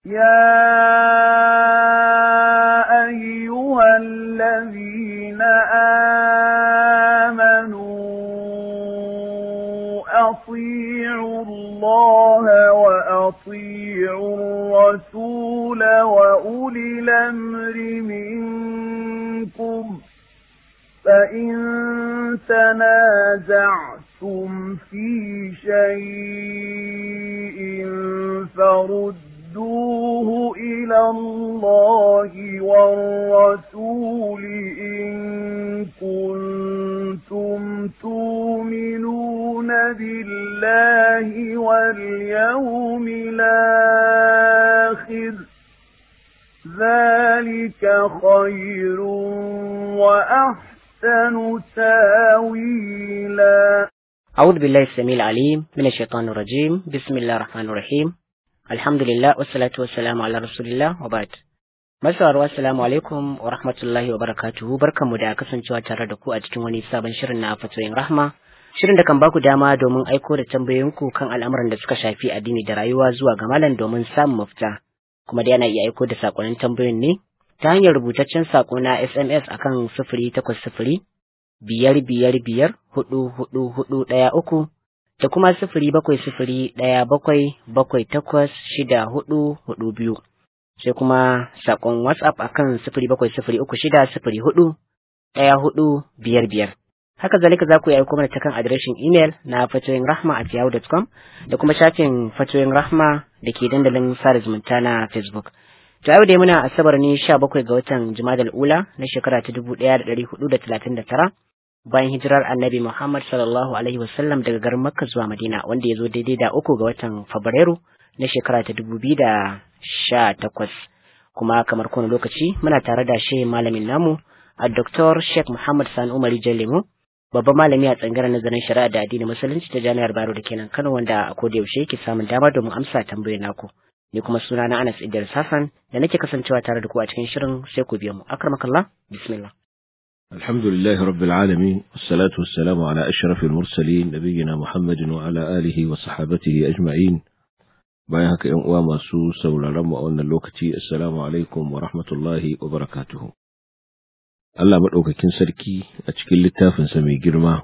يا أيها الذين آمنوا أطيعوا الله وأطيعوا الرسول وأولي الأمر منكم فإن تنازعتم في شيء فردوه إلى الله والرسول إن كنتم تؤمنون بالله واليوم الآخر ذلك خير وأحسن تاويلا أعوذ بالله السميع العليم من الشيطان الرجيم بسم الله الرحمن الرحيم الحمد لله والصلاة والسلام على رسول الله وبعد Masauraro assalamu alaikum wa rahmatullahi wa barakatuhu barkanmu da kasancewa tare da ku a cikin wani sabon shirin na fatoyin rahma shirin da kan baku dama domin aiko da tambayoyinku kan al'amuran da suka shafi addini da rayuwa zuwa ga malam domin samun mafita kuma da yana iya aiko da sakonnin tambayoyin ne ta hanyar rubutaccen sako na SMS akan sifiri takwas sifiri biyar biyar biyar hudu hudu hudu ɗaya uku da kuma sifiri bakwai sifiri ɗaya bakwai bakwai takwas shida hudu hudu biyu sai kuma sakon WhatsApp akan sifiri bakwai sifiri uku shida sifiri hudu ɗaya hudu biyar biyar. Haka zalika za ku yi aiko mana ta kan adireshin imel na fatoyin rahma at yahoo.com da kuma shafin fatoyin rahma da ke dandalin sada zumunta na Facebook. To yau dai muna asabar ne sha bakwai ga watan Jumadal Ula na shekara ta dubu ɗaya da ɗari hudu da talatin da tara bayan hijirar annabi Muhammad sallallahu alaihi wasallam daga garin Makka zuwa Madina wanda ya zo daidai da uku ga watan Fabrairu na shekara ta dubu biyu da sha takwas kuma kamar kowane lokaci muna tare da shi malamin namu a Dr. Sheikh Muhammad Sani Umar Jalemu babban malami a tsangaren nazarin shari'a da addinin musulunci ta jami'ar Bayero da kenan Kano wanda a koda yaushe yake samun dama domin amsa tambayoyin naku ni kuma suna na Anas Idris Hassan da nake kasancewa tare da ku a cikin shirin sai ku biyo mu akramakallah bismillah الحمد لله رب العالمين والصلاة والسلام على أشرف المرسلين نبينا محمد وعلى آله وصحابته أجمعين bayan haka ‘yan uwa masu sauraron mu a wannan lokaci assalamu alaikum wa rahmatullahi wa barakatuhu Allah maɗaukakin sarki a cikin littafinsa mai girma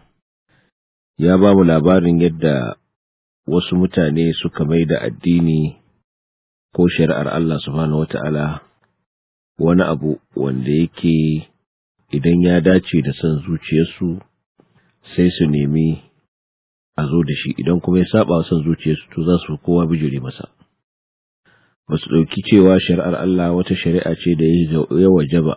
ya ba mu labarin yadda wasu mutane suka mai da addini ko shari'ar Allah subhanahu wata'ala wani abu wanda yake idan ya dace da son zuciyarsu sai su nemi a zo da shi idan kuma ya saba wa son zuciyarsu to za su kowa bijire masa ba su ɗauki cewa shari'ar Allah wata shari'a ce da ya wajaba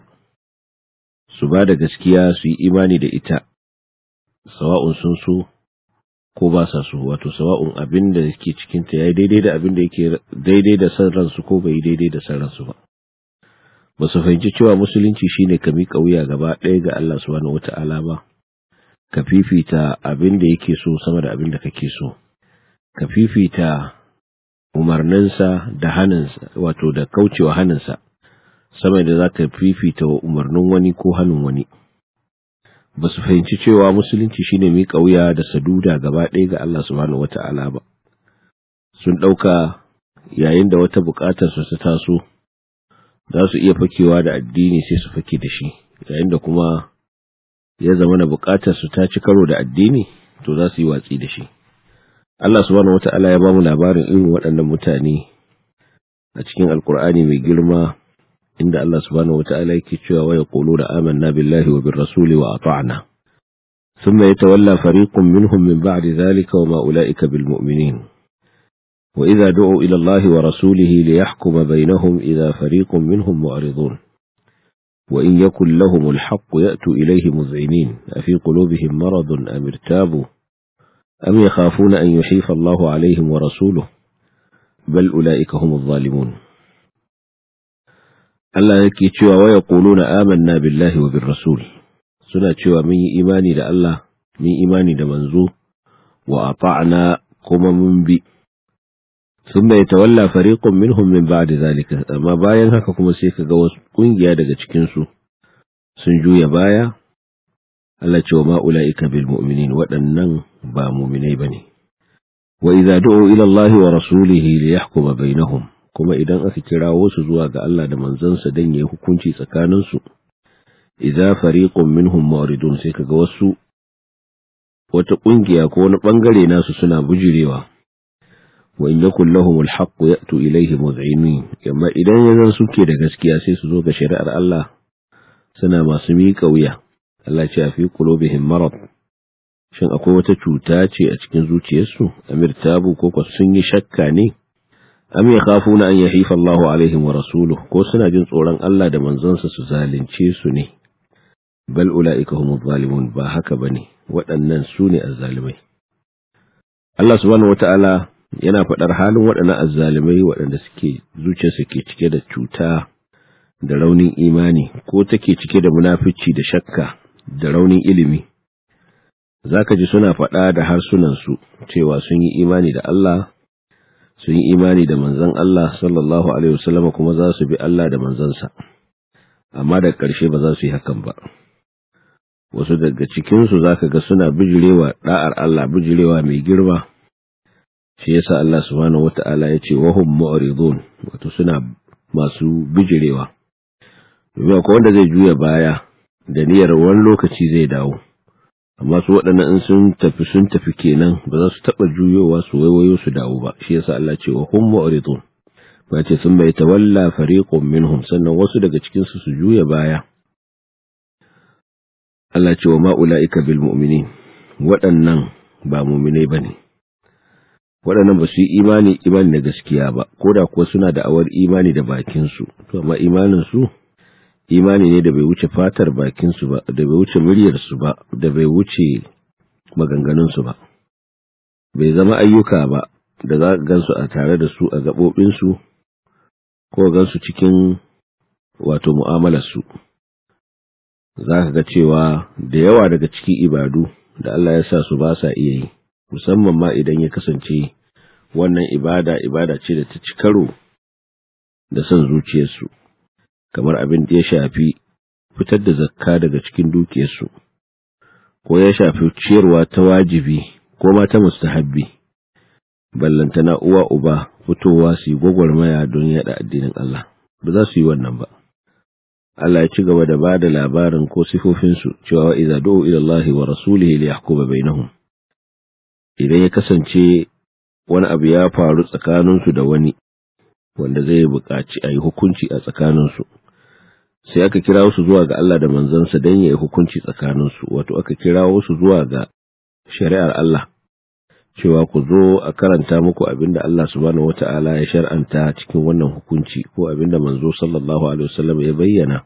su ba da gaskiya su yi imani da ita sawa'un sun so ko ba sa so wato sawa'un abin da ke cikinta ya yi daidai da abin da yake daidai da san ransu ko bai daidai da san ransu ba ba su fahimci cewa musulunci shine ka miƙa wuya gaba ɗaya ga Allah subhanahu wata'ala ba ka fifita abin da yake so sama da abin da kake so ka fifita umarninsa da haninsa wato da kaucewa haninsa sama da za ka fifita wa umarnin wani ko hannun wani ba su fahimci cewa musulunci shine miƙa wuya da saduda gaba ɗaya ga Allah subhanahu wata'ala ba sun ɗauka yayin da wata buƙatar su ta taso za su iya fakewa da addini sai su fake da shi yayin da kuma ya zama na bukatar su ta ci karo da addini to za su yi watsi da shi Allah subhanahu wata'ala ya ba mu labarin irin waɗannan mutane a cikin alkur'ani mai girma inda Allah subhanahu wata'ala yake cewa wa yaquluna amanna billahi wa bir rasuli wa ata'na thumma yatawalla fariqun minhum min ba'di dhalika wa ma ulaika bil mu'minin wa idza du'u ila Allah wa rasulihi liyahkuma bainahum idza fariqun minhum mu'ridun وإن يكن لهم الحق يأتوا إليه مذعنين أفي قلوبهم مرض أم ارتابوا أم يخافون أن يحيف الله عليهم ورسوله بل أولئك هم الظالمون Allah yake cewa waya quluna amanna billahi wa bir rasul suna cewa mun yi imani da Allah mun imani da manzo wa ata'na kuma mun bi thumma yatawalla fariqun minhum min ba'di zalika amma bayan haka kuma sai kaga wasu kungiya daga cikin su sun juya baya Allah ce wa ma ulaika bil mu'minin waɗannan ba mu'minai bane wa idza du'u ila Allah wa rasulihi liyahkuma bainahum kuma idan aka kirawo su zuwa ga Allah da manzansa dan yayi hukunci tsakaninsu idza fariqun minhum muridun sai kaga wasu wata kungiya ko wani bangare nasu suna bujirewa wa in yakul lahum alhaq ya'tu ilayhi mud'inin amma idan yanzu suke da gaskiya sai su zo ga shari'ar Allah suna masu miƙa wuya Allah ce fi qulubihim marad shin akwai wata cuta ce a cikin zuciyarsu amir tabu ko ko sun yi shakka ne am yakhafuna an yahifa Allahu alaihim wa rasuluhu ko suna jin tsoron Allah da manzonsa su zalunce su ne bal ula'ika humu zalimun ba haka bane waɗannan su ne azzalimai Allah subhanahu wata'ala yana faɗar halin waɗannan azzalimai waɗanda suke zuciyarsu ke cike da cuta da raunin imani ko take cike da munafici da shakka da raunin ilimi zaka ji suna faɗa da harsunansu cewa sun yi imani da Allah sun yi imani da manzon Allah sallallahu alaihi wasallam kuma za su bi Allah da manzansa amma da ƙarshe ba za su yi hakan ba wasu daga cikinsu za ka ga suna bijirewa ɗa'ar Allah bijirewa mai girma shi yasa Allah subhanahu wata'ala ya ce wahum mu'ridun wato suna masu bijirewa domin akwai wanda zai juya baya da niyyar wani lokaci zai dawo amma su waɗannan in sun tafi sun tafi kenan ba za su taɓa juyowa su waiwayo su dawo ba shi yasa Allah ce wahum mu'ridun ba ce sun bai tawalla fariqun minhum sannan wasu daga cikinsu su juya baya Allah ce wa ma'ula'ika bil mu'mini waɗannan ba muminai ba ne, waɗannan ba su yi imani imani da gaskiya ba, ko da kuwa suna da awar imani da bakinsu, to amma imaninsu imani ne da bai wuce fatar bakinsu ba, da bai wuce muryarsu ba, da bai wuce maganganunsu ba, bai zama ayyuka ba da za gansu a tare da su a gaɓoɓinsu ko gansu cikin wato mu'amalarsu. za ka ga cewa da yawa daga cikin ibadu da Allah ya sa su ba sa iya yi, musamman ma idan ya kasance wannan ibada ibada ce da ta ci karo da son zuciyarsu, kamar abin da ya shafi fitar da zakka daga cikin dukiyarsu, ko ya shafi ciyarwa ta wajibi ko ma ta mustahabbi, ballantana uwa uba fitowa su yi gwagwarmaya don yaɗa addinin Allah, ba za su yi wannan ba. Allah ya ci gaba da ba da labarin ko sifofinsu cewa wa iza du'u ila Allah wa rasulihi li yahkuma bainahum idan ya kasance wani abu ya faru tsakaninsu da wani wanda zai buƙaci a yi hukunci a tsakaninsu sai aka kira su zuwa ga Allah da manzansa don ya yi hukunci tsakaninsu wato aka kira su zuwa ga shari'ar Allah cewa ku zo a karanta muku abinda Allah subhanahu wata'ala ya shar'anta cikin wannan hukunci ko abinda manzo sallallahu alaihi wasallam ya bayyana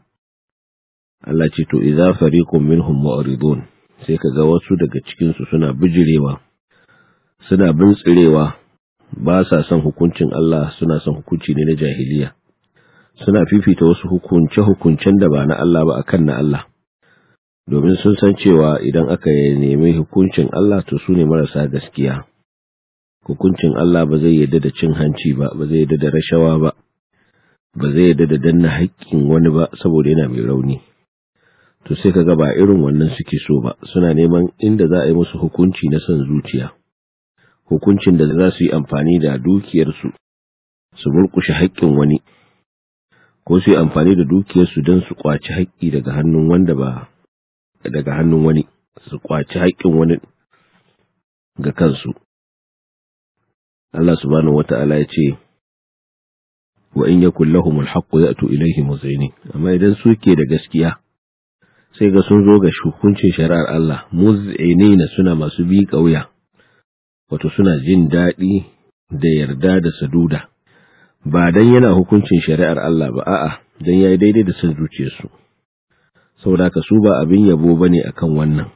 Allah ce to idza fariqun minhum mu'ridun sai kaga wasu daga cikin su suna bijirewa suna bintsirewa ba sa son hukuncin Allah suna son hukunci ne na jahiliya suna fifita wasu hukunce hukuncen da ba na Allah ba akan na Allah domin sun san cewa idan aka nemi hukuncin Allah to su ne marasa gaskiya hukuncin Allah ba zai yadda da cin hanci ba ba zai yadda da rashawa ba ba zai yadda da danna haƙƙin wani ba saboda yana mai rauni to sai kaga ba irin wannan suke so ba suna neman inda za a yi musu hukunci na son zuciya hukuncin da za su yi amfani da dukiyarsu su murƙushe haƙƙin wani ko su yi amfani da dukiyarsu don su ƙwaci haƙƙi daga hannun wanda ba daga hannun wani su kwaci haƙƙin wani ga kansu Allah subhanahu wata'ala ya ce wa in yakul lahum alhaqqu ya'tu ilayhi muzini amma idan suke da gaskiya sai ga sun zo ga hukuncin shari'ar Allah muz'inina suna masu bi kauya wato suna jin daɗi da yarda da saduda ba dan yana hukuncin shari'ar Allah ba a'a dan yayi daidai da son zuciyarsu saboda ka su ba abin yabo ba ne a kan wannan,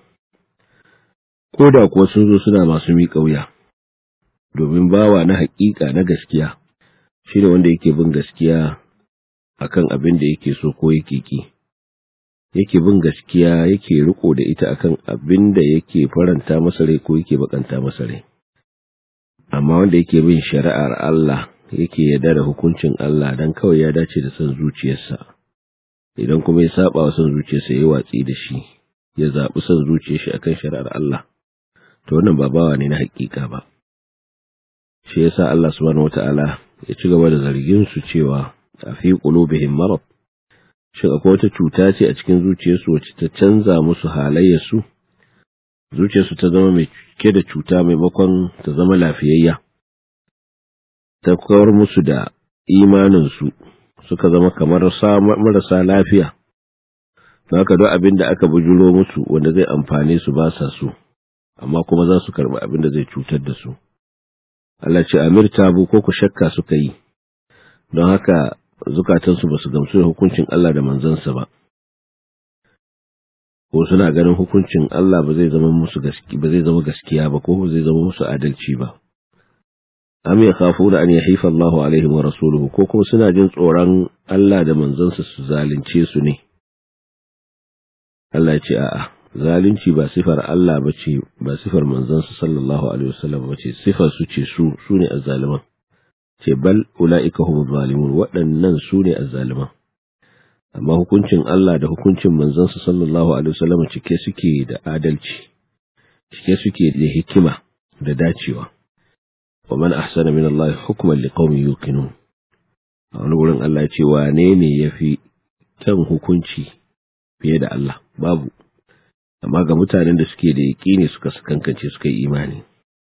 ko da kuwa sun zo suna masu miƙa wuya, domin bawa na haƙiƙa na gaskiya shi ne wanda yake bin gaskiya a kan abin da yake so ko yake ki, yake bin gaskiya yake riko da ita akan abin da yake faranta masa rai ko yake bakanta masa rai. Amma wanda yake bin shari'ar Allah yake yarda da hukuncin Allah don kawai ya dace da son zuciyarsa. idan kuma ya saba wa son zuciyarsa ya watsi da shi ya zaɓi son zuciyar shi akan shari'ar Allah to wannan ba bawa ne na haƙiƙa ba shi yasa Allah subhanahu wata'ala ya ci gaba da zargin su cewa a fi qulubihim marad shin akwai wata cuta ce a cikin zuciyarsu wacce ta canza musu halayyarsu zuciyarsu ta zama mai cike da cuta maimakon ta zama lafiyayya ta kawar musu da imaninsu suka zama kamar marasa lafiya don haka duk abin da aka bujuro musu wanda zai amfane su ba sa so amma kuma za su karɓi abin da zai cutar da su Allah ce amir tabu ko ku shakka suka yi don haka zukatansu ba su gamsu da hukuncin Allah da manzansa ba ko suna ganin hukuncin Allah ba zai zama musu gaskiya ba zai zama gaskiya ba ko ba zai zama musu adalci ba am yakhafuna an yahifa Allahu alaihim wa rasuluhu ko kuma suna jin tsoron Allah da manzansa su zalunce su ne Allah ya ce a'a zalunci ba sifar Allah bace ba sifar manzansa sallallahu alaihi wasallam bace sifar su ce su su ne azzaliman ce bal ulaika humuz zalimun waɗannan su ne azzaliman amma hukuncin Allah da hukuncin manzansa sallallahu alaihi wasallam cike suke da adalci cike suke da hikima da dacewa wa man ahsana min Allah hukman liqaumin yuqinun a wani gurin Allah ce wane ne yafi kyan hukunci fiye da Allah babu amma ga mutanen da suke da yaƙini suka kankance suka yi imani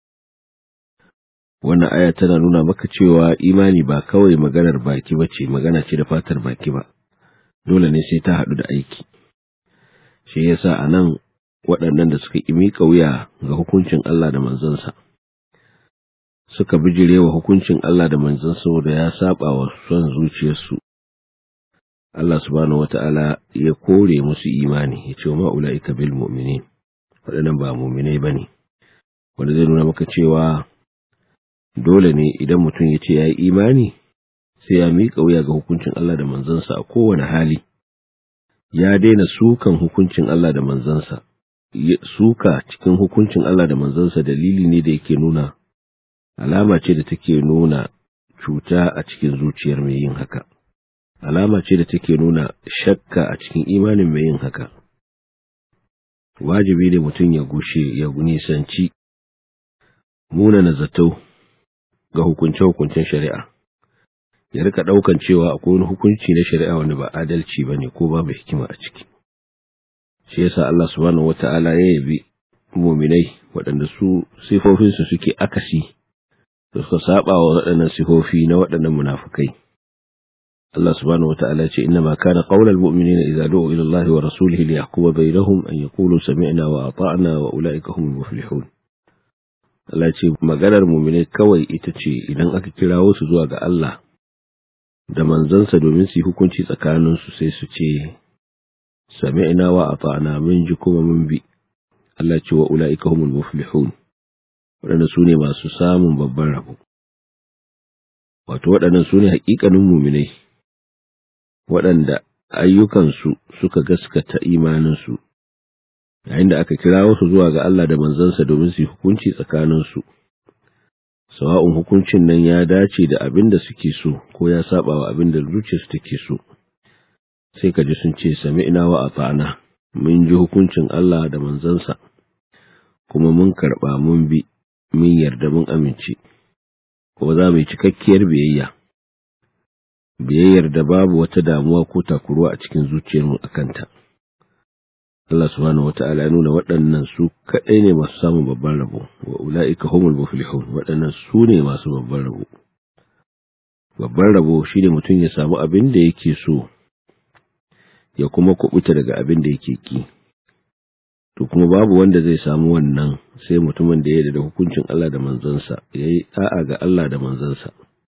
wannan aya tana nuna maka cewa imani ba kawai maganar baki bace magana ce da fatar baki ba dole ne sai ta haɗu da aiki shi yasa a nan waɗannan da suka miƙa wuya ga hukuncin Allah da manzansa suka bijire wa hukuncin Allah da manzansa da ya saba wa son zuciyarsu Allah subhanahu wata'ala ya kore musu imani ya ce wa ma'ula'ika bil mu'minin waɗannan ba mu'minai bane wanda zai nuna maka cewa dole ne idan mutum ya ce ya yi imani sai ya miƙa wuya ga hukuncin Allah da manzansa a kowane hali, ya daina sukan hukuncin Allah da manzansa, suka cikin hukuncin Allah da manzansa dalili ne da yake nuna, alama ce da take nuna cuta a cikin zuciyar mai yin haka, alama ce da take nuna shakka a cikin imanin mai yin haka. Wajibi ne mutum ya gushe ya nisanci munana zato ga hukunce-hukuncen shari'a. ya rika daukan cewa akwai wani hukunci na shari'a wanda ba adalci bane ko babu hikima a ciki shi yasa Allah subhanahu wata'ala ya yabi mu'minai waɗanda su sifofin su suke akasi da suka saba wa waɗannan sifofi na waɗannan munafukai Allah subhanahu wata'ala ya ce inna ma kana qaulal mu'minina idza du'u ila Allah wa rasulihi liyahkuma bainahum an yaqulu sami'na wa ata'na wa ulaika humul muflihun Allah ce maganar mu'minai kawai ita ce idan aka kirawo su zuwa ga Allah da manzansa domin su yi hukunci tsakaninsu sai su ce, Sami'ina wa a mun ji kuma mun bi, Allah ce wa ula'ika humul muflihun, waɗanda su ne masu samun babban rabo. Wato waɗannan su ne haƙiƙanin muminai, waɗanda ayyukansu suka gaskata imaninsu, yayin da aka kira wasu zuwa ga Allah da manzansa domin su yi hukunci tsakaninsu. sawa'un hukuncin nan ya dace da abin da suke so ko ya saba wa abin da zuciyarsu take so sai ka ji sun ce sami'na wa ata'na mun ji hukuncin Allah da manzansa kuma mun karba mun bi mun yarda mun amince kuma za mu yi cikakkiyar biyayya biyayyar da babu wata damuwa ko takuruwa a cikin zuciyarmu a kanta Allah subhanahu wata'ala ya nuna waɗannan su kaɗai ne masu samun babban rabo wa ula'ika humul muflihun waɗannan su ne masu babban rabo babban rabo shine mutum ya samu abin da yake so ya kuma kubuta daga abin da yake ki to kuma babu wanda zai samu wannan sai mutumin da ya yarda da hukuncin Allah da manzansa yayi da'a ga Allah da manzansa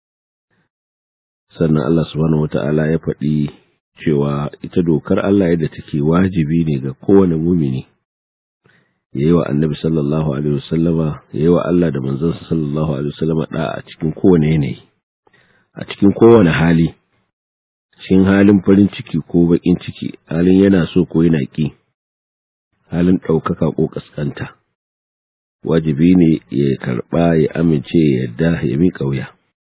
sannan Allah subhanahu wata'ala ya faɗi cewa ita dokar Allah yadda take wajibi ne ga kowane mumini yayi wa annabi sallallahu alaihi wasallama yayi wa Allah da manzansa sallallahu alaihi wasallama da a cikin kowane yanayi a cikin kowane hali shin halin farin ciki ko bakin ciki halin yana so ko yana ki halin ɗaukaka ko ƙasƙanta wajibi ne ya karɓa ya amince ya yarda ya miƙa wuya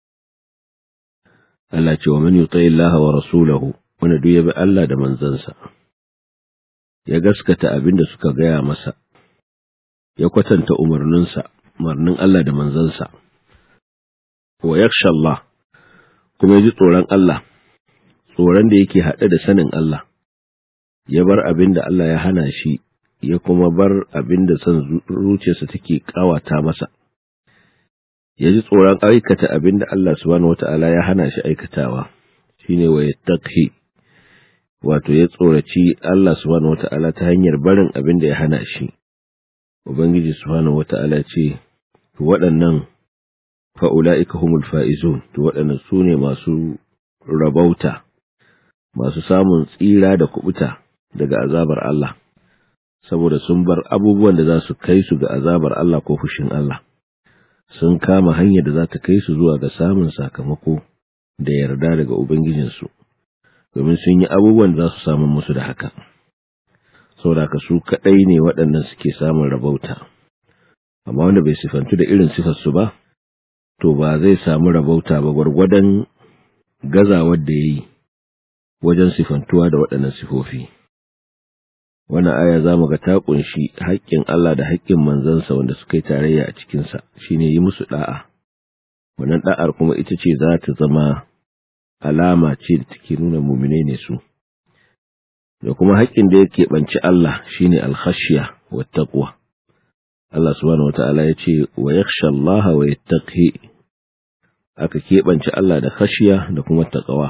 Allah ce wa man yuti Allah wa rasulahu wanda duk ya bi Allah da manzansa ya gaskata abin da suka gaya masa ya kwatanta umarninsa umarnin Allah da manzansa wa yakhsha Allah kuma ya ji tsoron Allah tsoron da yake haɗe da sanin Allah ya bar abin da Allah ya hana shi ya kuma bar abin da son zuciyarsa take kawata masa ya ji tsoron aikata abin da Allah subhanahu wata'ala ya hana shi aikatawa shine wa yattaqi wato ya tsoraci Allah subhanahu wata'ala ta hanyar barin abin da ya hana shi ubangiji subhanahu wata'ala ce waɗannan fa'ula'ika humul fa'izun to waɗannan su ne masu rabauta masu samun tsira da kubuta daga azabar Allah saboda sun bar abubuwan da za su kai su ga azabar Allah ko fushin Allah sun kama hanyar da za ta kai su zuwa ga samun sakamako da yarda daga Ubangijinsu, domin sun yi abubuwan da za su samu musu da haka. Saboda su kaɗai ne waɗannan suke samun rabauta, amma wanda bai sifantu da irin sifarsu ba, to ba zai samu rabauta ba gwargwadon gazawar da ya yi wajen sifantuwa da waɗannan sifofi. Wannan aya za mu ga ta ƙunshi haƙƙin Allah da haƙƙin manzansa wanda suka yi tarayya a cikinsa, shi ne yi musu ɗa'a. Wannan ɗa'ar kuma ita ce za ta zama alama ce da take nuna mumine ne su. Da kuma haƙƙin da ya keɓanci Allah shi ne alkhashiya wa taqwa. Allah subhanahu wata'ala ya ce wa yakhsha Allah wa yattaqi aka keɓance Allah da khashiya da kuma taqwa.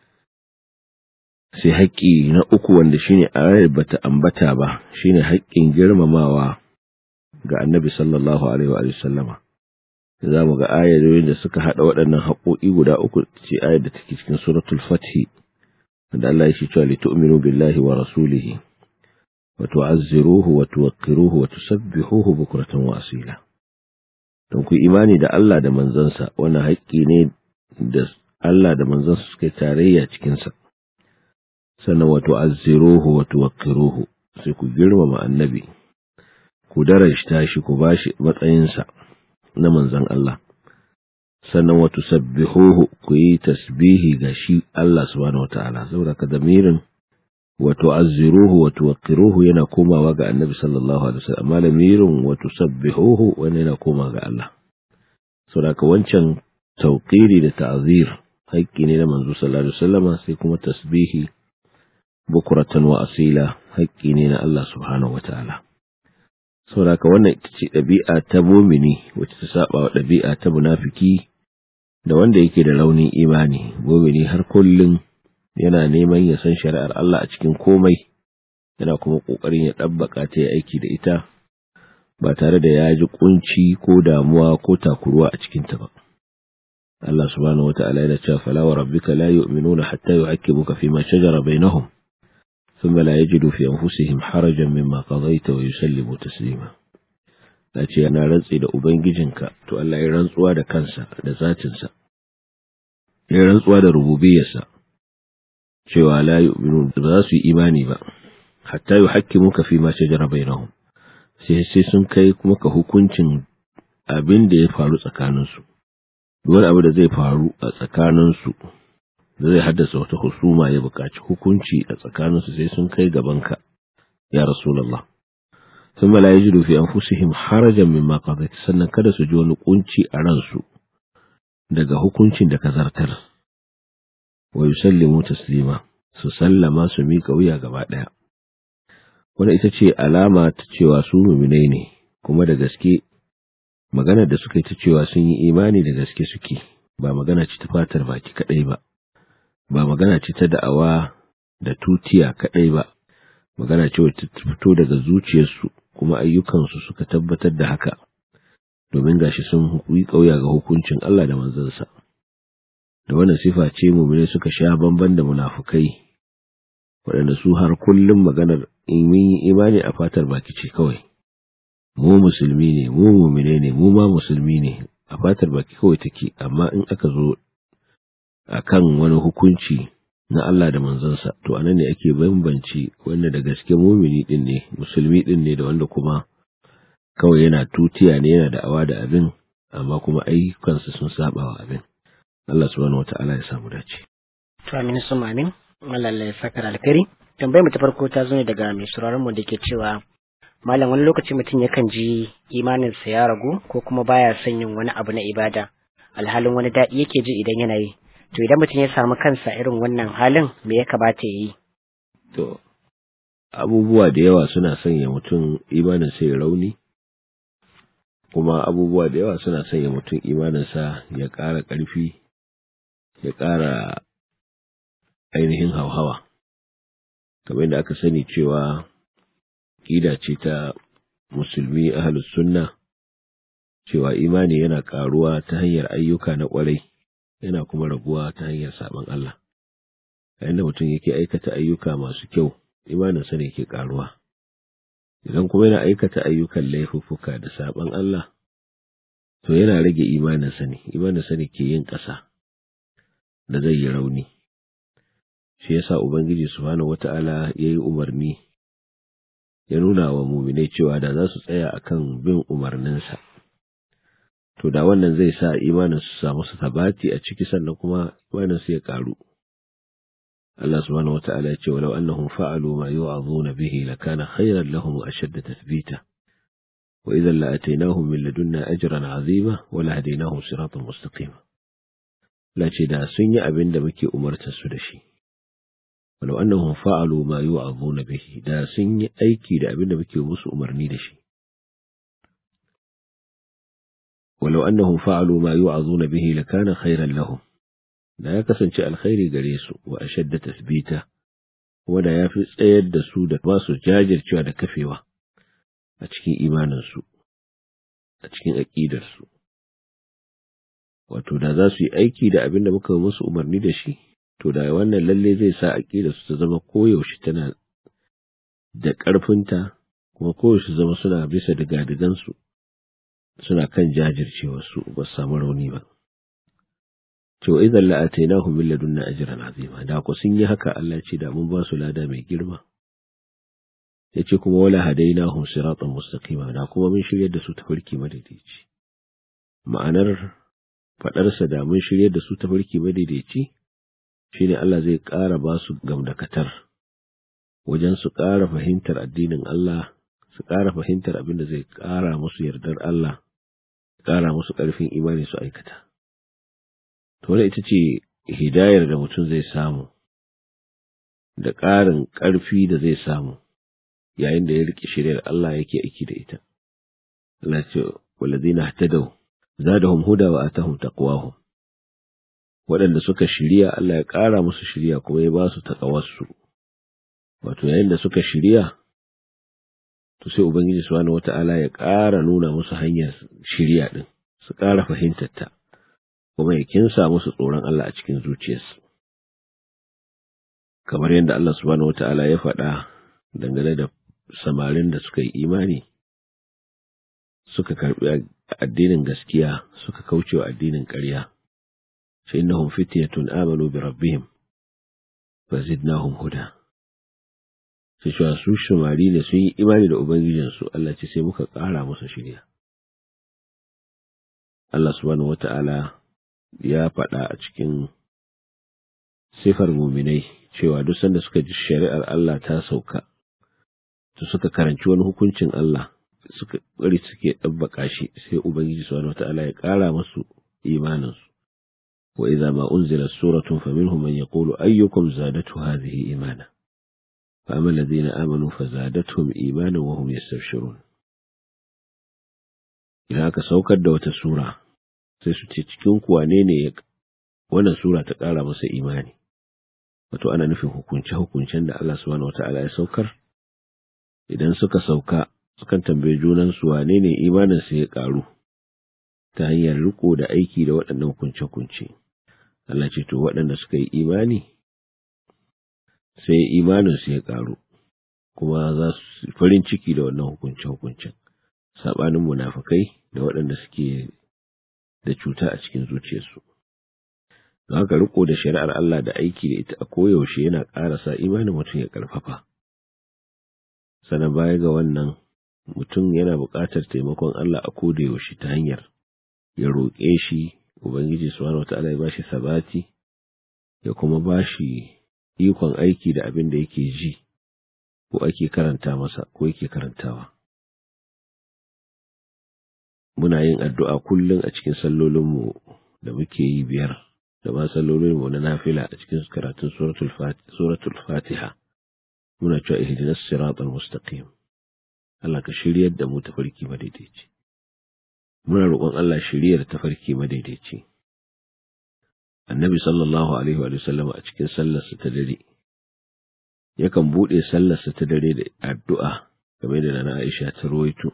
sai haƙƙi na uku wanda shine ayar bata ambata ba shine haƙƙin girmamawa ga annabi sallallahu alaihi wa sallama za mu ga ayoyin da suka haɗa waɗannan haƙoƙi guda uku ce ayar da take cikin suratul fathi da Allah ya ce cewa li tu'minu billahi wa rasulihi wa tu'azziruhu wa tuwaqqiruhu wa tusabbihuhu bukratan wa asila don ku imani da Allah da manzansa wannan haƙƙi ne da Allah da manzansa suka tarayya cikin sa sannan wato azziruhu wato waqiruhu sai ku girmama annabi ku darajta shi ku bashi matsayinsa na manzon Allah sannan wato sabbihuhu ku yi tasbihi ga shi Allah subhanahu wataala saboda ka damirin wato azziruhu wato waqiruhu yana komawa ga annabi sallallahu alaihi wasallam amma lamirin wato sabbihuhu wani yana komawa ga Allah saboda ka wancan tauqiri da ta'zir haƙƙi ne na manzo sallallahu alaihi wasallam sai kuma tasbihi bukuratan wa asila haƙƙi ne na Allah subhanahu wata'ala saboda wannan ita ce ɗabi'a ta mumini wacce ta saba wa ɗabi'a ta munafiki da wanda yake da raunin imani mumini har kullum yana neman ya san shari'ar Allah a cikin komai yana kuma ƙoƙarin ya ɗabbaka ta aiki da ita ba tare da ya ji kunci ko damuwa ko takuruwa a cikinta ba Allah subhanahu wata'ala yana cewa fala wa rabbika la yu'minuna hatta yu'akkimuka fima shajara bainahum ثم لا يجدوا في أنفسهم حرجا مما قضيت ويسلموا تسليما na ce yana rantsi da Ubangijinka, to Allah ya rantsuwa da kansa da zatinsa, ya rantsuwa da rububiyarsa, cewa la yu'minu ba za su yi imani ba, hatta yi haƙƙi muka fi mace jarabai na sai sai sun kai kuma ka hukuncin abin da ya faru tsakaninsu, wani abu da zai faru a tsakaninsu da zai haddasa wata husuma ya buƙaci hukunci a tsakaninsu sai sun kai gabanka ya rasulullah ثم لا يجد في أنفسهم حرجا مما قضيت sannan kada su ji wani kunci a ransu daga hukuncin da ka zartar wa yusallimu taslima su sallama su mika wuya gaba ɗaya wannan ita ce alama ta cewa su muminai ne kuma da gaske maganar da suka yi ta cewa sun yi imani da gaske suke ba magana ce ta fatar baki kaɗai ba ba magana ce ta da'awa da tutiya kaɗai ba magana ce wacce ta fito daga zuciyarsu kuma ayyukansu suka tabbatar da haka domin gashi sun yi ƙauya ga hukuncin Allah da manzansa da wannan sifa ce mumine suka sha bamban da munafukai waɗanda su har kullum maganar in yi imani a fatar baki ce kawai mu musulmi ne mu mumine ne mu ma musulmi ne a fatar baki kawai take amma in aka zo akan wani hukunci na Allah da manzansa to anan ne ake bambanci wanda da gaske mumini din ne musulmi din ne da wanda kuma kawai yana tutiya ne yana da'awa da abin amma kuma ayyukansa sun saba wa abin Allah subhanahu wata'ala ya samu dace to amin sun amin Allah ya saka alkari tambayar mu ta farko ta zo ne daga mai sauraron mu da ke cewa malam wani lokaci mutum yakan ji imaninsa ya ragu ko kuma baya son yin wani abu na ibada alhalin wani daɗi yake ji idan yana yi to idan mutum ya samu kansa irin wannan halin me ya kamata ya yi to abubuwa da yawa suna sanya mutum imanin sai rauni kuma abubuwa da yawa suna sanya mutum imaninsa ya ƙara ƙarfi ya ƙara ainihin hauhawa kamar yadda aka sani cewa ƙida ce ta musulmi ahlus sunna cewa imani yana ƙaruwa ta hanyar ayyuka na ƙwarai yana kuma raguwa ta hanyar saɓon Allah yayin da mutum yake aikata ayyuka masu kyau imaninsa ne ke ƙaruwa idan kuma yana aikata ayyukan laifuffuka da saɓon Allah to yana rage imaninsa ne imaninsa ne ke yin ƙasa da zai yi rauni shi yasa ubangiji subhanahu wata'ala ya yi umarni ya nuna wa muminai cewa da za su tsaya akan bin umarninsa to da wannan zai sa imanin su samu su tabati a ciki sannan kuma imanin su ya karu Allah subhanahu wata'ala ya ce walau annahum fa'alu ma yu'azuna bihi lakana khayran lahum wa ashadda tathbita wa idhan la'ataynahum min ladunna ajran 'azima wa lahadaynahum siratan mustaqima la ce da sun yi abin da muke umartar su da shi walau annahum fa'alu ma yu'azuna bihi da sun yi aiki da abin da muke musu umarni da shi ولو أنهم فعلوا ما يوعظون به لكان خيرا لهم da ya kasance alkhairi gare su wa ashadda tasbita wanda ya fi tsayar da su da masu jajircewa da kafewa a cikin imaninsu a cikin aƙidarsu wato da za su yi aiki da abin da muka musu umarni da shi to da wannan lalle zai sa aƙidarsu ta zama koyaushe tana da ƙarfinta kuma koyaushe zama suna bisa digadigansu suna kan jajircewarsu ba su samu rauni ba. To, idan la'atainahum min ladunna ajran azima, da ku sun yi haka Allah ce da mun ba su lada mai girma. Ya ce kuma wala hadainahum siratan mustaqima da kuma mun shiryar da su tafarki madaidaici. Ma'anar faɗarsa da mun shiryar da su tafarki madaidaici shine Allah zai ƙara ba su gamdakatar wajen su ƙara fahimtar addinin Allah su ƙara fahimtar abin da zai ƙara musu yardar Allah ƙara musu ƙarfin imani su aikata. To, wadda ita ce hidayar da mutum zai samu, da ƙarin ƙarfi da zai samu, yayin da ya riƙe shiryar Allah yake aiki da ita. Allah ce, walazina hatadau, zadahum huda wa atahum taqwahum. Waɗanda suka shirya Allah ya ƙara musu shirya kuma ya ba su taƙawarsu. Wato, yayin da suka shirya, to sai Ubangiji subhanahu wata'ala ya ƙara nuna musu hanyar shirya ɗin, su ƙara fahimtarta, kuma ya kinsa musu tsoron Allah a cikin zuciyarsu. Kamar yadda Allah subhanahu wata'ala ya faɗa dangane da samarin da suka yi imani, suka karɓi addinin gaskiya suka kauce wa addinin ƙarya, sai innahum fityatun amanu bi rabbihim fa zidnahum huda. su cewa su shumari ne sun yi imani da Ubangijinsu, Allah ce sai muka ƙara musu shirya. Allah subhanahu wata'ala ya faɗa a cikin sifar muminai cewa duk sanda suka ji shari'ar Allah ta sauka, su suka karanci wani hukuncin Allah suka bari suke ɗabbaka shi sai Ubangiji subhanahu wata'ala ya ƙara musu imaninsu. Wa idza ma unzilat suratun faminhum man yaqulu ayyukum zadatu hadhihi imana. فأما الذين آمنوا فزادتهم إيمانا وهم يستبشرون idan aka saukar da wata sura sai su ce cikin kuwa ne ne wannan sura ta ƙara masa imani wato ana nufin hukunce hukuncen da Allah subhanahu wata'ala ya saukar idan suka sauka sukan tambaye junan su wane ne imanin su ya ƙaru ta hanyar riko da aiki da waɗannan hukunce hukunce Allah ce to waɗanda suka yi imani sai imaninsu ya ƙaru kuma za su farin ciki da wannan hukunce-hukuncen saɓanin munafukai da waɗanda suke da cuta a cikin zuciyarsu don haka riko da shari'ar Allah da aiki da ita a koyaushe yana ƙara sa imanin mutum ya ƙarfafa sannan baya ga wannan mutum yana buƙatar taimakon Allah a koda yaushe ta hanyar ya roƙe shi ubangiji subhanahu wataala ya bashi sabati ya kuma bashi ikon aiki da abin da yake ji ko ake karanta masa ko yake karantawa. Muna yin addu'a kullum a cikin sallolinmu da muke yi biyar da ma sallolin mu na nafila a cikin karatun suratul fatiha muna cewa ihdinas siratal mustaqim Allah ka shiryar da mu tafarki madaidaici muna roƙon Allah shiryar tafarki madaidaici annabi sallallahu alaihi wa sallam a cikin sallarsa ta dare yakan buɗe sallarsa ta dare da addu'a game da nana Aisha ta rawaito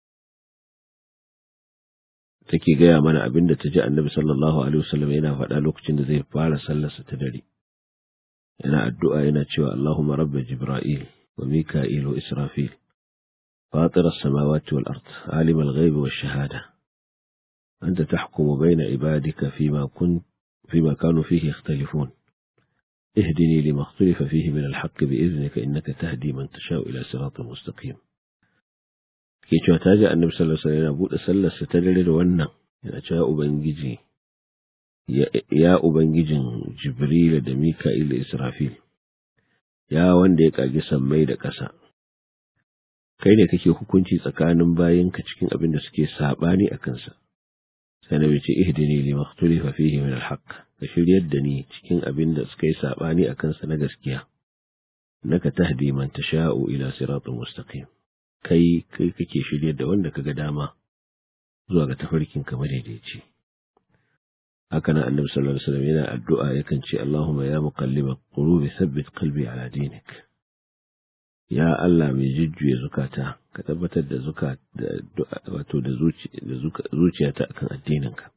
take gaya mana abin da ta ji annabi sallallahu alaihi wasallam yana faɗa lokacin da zai fara sallarsa ta dare yana addu'a yana cewa Allahumma rabba Jibril wa Mika'il wa Israfil فاطر السماوات والأرض عالم الغيب والشهادة أنت تحكم بين عبادك فيما كنت فيما كانوا فيه يختلفون اهدني لما اختلف فيه من الحق بإذنك إنك تهدي من تشاء إلى صراط مستقيم ke cewa ta ji annabi sallallahu alaihi wasallam yana buɗe sallarsa ta dare da wannan yana cewa ubangiji ya ubangijin jibril da mika'il da israfil ya wanda ya kage sammai da ƙasa kai ne kake hukunci tsakanin bayinka cikin abin da suke sabani a kansa sai na ce ihdini lima ikhtalafa fihi min alhaq ka shiryar da ni cikin abin da suka yi sabani a kansa na gaskiya naka tahdi man tasha'u ila siratin mustaqim kai kai kake shirye da wanda kaga dama zuwa ga tafarkin ka madaidaici haka nan annabi sallallahu alaihi wasallam yana addu'a yakan ce Allahumma ya muqallibal qulubi thabbit qalbi ala dinik ya Allah mai jujjuya zukata ka tabbatar da zuka wato da zuciyata akan addininka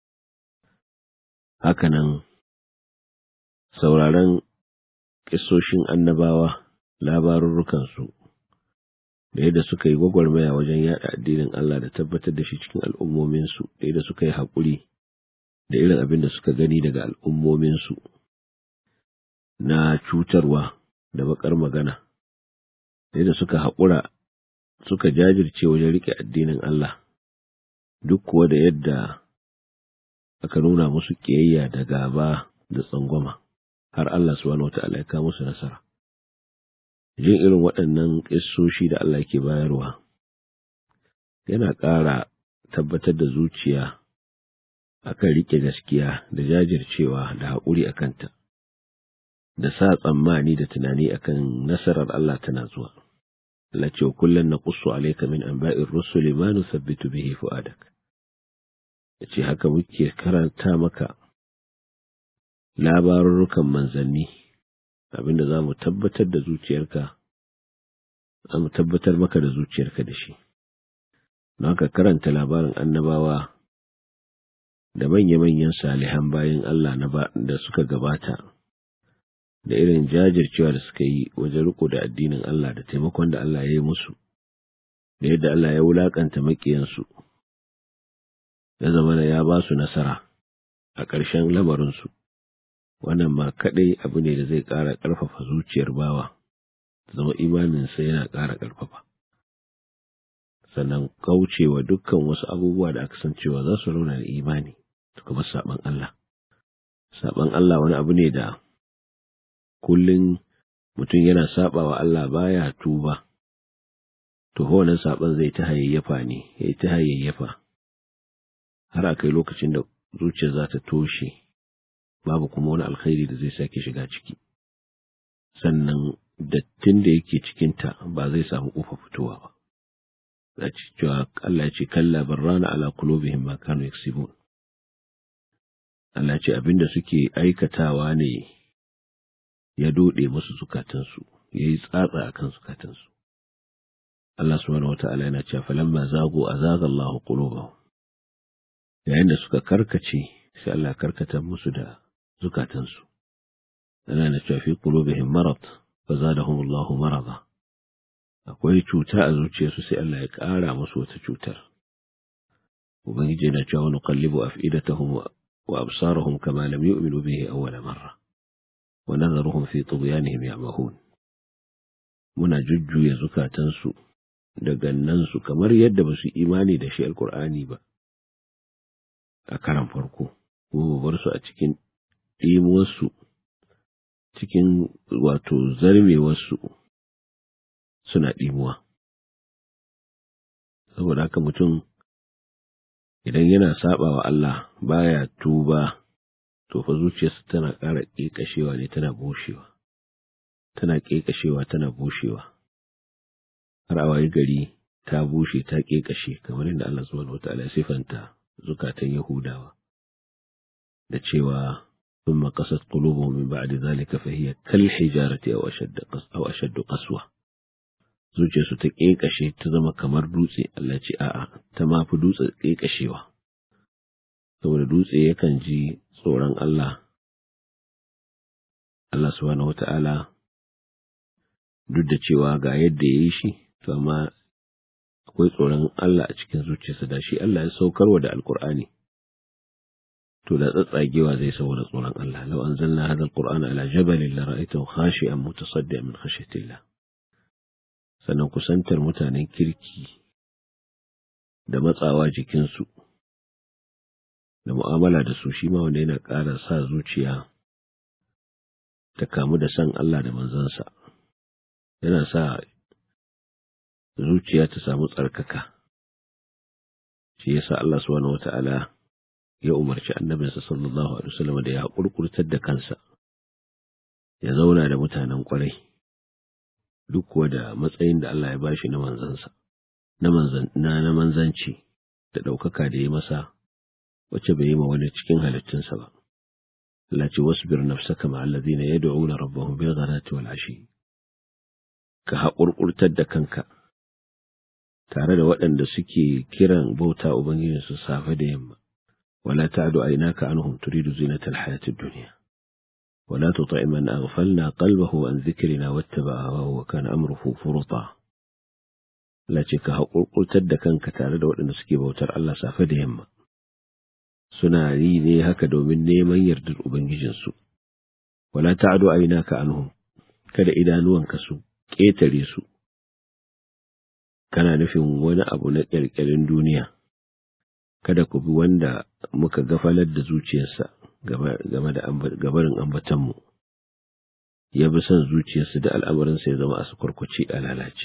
haka nan sauraron kisoshin annabawa labarurrukansu da yadda suka yi gwagwarmaya wajen yada addinin Allah da tabbatar da shi cikin al'ummominsu, da yadda suka yi haƙuri da irin abin da suka gani daga al'ummominsu na cutarwa da baƙar magana, da yadda suka haƙura suka jajirce wajen riƙe addinin Allah, duk kuwa da yadda aka nuna musu ƙiyayya da gaba da tsangwama, har Allah subhanahu wa ta'ala ya kawo musu nasara. jin irin waɗannan ƙissoshi da Allah ke bayarwa yana ƙara tabbatar da zuciya akan riƙe gaskiya da jajircewa da haƙuri a kanta, da sa tsammani da tunani akan nasarar Allah tana zuwa. Allah ce kullum na ƙusu alaika min an ba'in rusuli ma nusabbitu bihi fu'adak. Ya ce haka muke karanta maka labarurrukan manzanni abinda za mu tabbatar da zuciyarka za mu tabbatar maka da zuciyarka da shi don haka karanta labarin annabawa da manya-manyan salihan bayan Allah da suka gabata da irin jajircewa da suka yi wajen riko da addinin Allah da taimakon da Allah ya yi musu da yadda Allah ya wulakanta maƙiyansu ya zama da ya ba su nasara a ƙarshen lamarinsu wannan ma kaɗai abu ne da zai ƙara ƙarfafa zuciyar bawa zama imaninsa yana ƙara ƙarfafa sannan kaucewa dukkan wasu abubuwa da aka san cewa za su rauna da imani su kuma saɓan Allah saɓan Allah wani abu ne da kullum mutum yana saɓa wa Allah baya tuba to wannan saɓan zai ta hayayyafa ne ya ta hayayyafa har a kai lokacin da zuciya za ta toshe babu kuma wani alkhairi da zai sake shiga ciki sannan dattin da yake cikinta ba zai samu ƙofa fitowa ba za ci cewa Allah ce kalla barrana ala qulubihim ma kanu yaksibun Allah ce abinda suke aikatawa ne ya dode musu zukatansu yayi tsatsa akan zukatansu Allah subhanahu wata'ala yana cewa falamma zagu azaga Allahu qulubahum yayin da suka karkace sai Allah karkata musu da zukatansu ana na cewa fi qulubihim marad fa zadahum Allahu marada akwai cuta a zuciyarsu sai Allah ya ƙara musu wata cutar ubangiji yana cewa nuqallibu af'idatahum wa absarahum kama lam yu'minu bihi awwala marra wa nadharuhum fi tughyanihim ya'mahun muna jujjuya zukatansu da gannansu kamar yadda ba su imani da shi alkur'ani ba a karan farko ko bar su a cikin ɗimuwarsu cikin wato zarmewarsu suna ɗimuwa saboda haka mutum idan yana saba wa Allah baya tuba to fa zuciyarsa tana ƙara ƙeƙashewa ne tana bushewa tana ƙeƙashewa tana bushewa har a waye gari ta bushe ta ƙeƙashe kamar yadda Allah subhanahu wataala ya sifanta zukatan Yahudawa da cewa ثم قست قلوبهم من بعد ذلك فهي كالحجارة أو أشد أو أشد قسوة zuciyarsu ta ƙeƙashe ta zama kamar dutse Allah ce a'a ta ma fi dutse ƙeƙashewa saboda dutse yakan ji tsoron Allah Allah subhanahu wata'ala duk da cewa ga yadda ya yi shi to amma akwai tsoron Allah a cikin zuciyarsa da shi Allah ya saukarwa da alkur'ani to da tsatsagewa zai saboda tsoron Allah law anzalna hadha alqur'ana ala jabalin la ra'aytahu khashi'an mutasaddian min khashyatillah sannan kusantar mutanen kirki da matsawa jikinsu da mu'amala da su shi ma wanda yana ƙara sa zuciya ta kamu da san Allah da manzansa yana sa zuciya ta samu tsarkaka shi yasa Allah subhanahu wata'ala ya umarci annabinsa sallallahu alaihi wasallam da ya kurkurtar da kansa ya zauna da mutanen kwarai duk kuwa da matsayin da Allah ya bashi na manzansa na manzan na manzanci da ɗaukaka da ya masa wacce bai yi ma wani cikin halittunsa ba Allah ce wasbir nafsaka ma allazina yad'una rabbahum bil ghadati wal ashi ka haƙurƙurtar da kanka tare da waɗanda suke kiran bauta ubangijinsu safe da yamma ولا تعد عيناك عنهم تريد زينة الحياة الدنيا ولا تطع من أغفلنا قلبه عن ذكرنا واتبع هواه وكان أمره فرطا لا ka haƙurƙurtar da kanka tare da waɗanda suke bautar Allah safe da yamma suna yi ne haka domin neman yardar Ubangijinsu wala ta'adu aynaka anhum kada idanuwanka su ƙetare su kana nufin wani abu na ƙirƙirin duniya kada ku bi wanda muka gafalar da zuciyarsa game da gabarin ambatanmu, ya bi son zuciyarsa da al'amarinsa ya zama a su kwarkwace a lalace.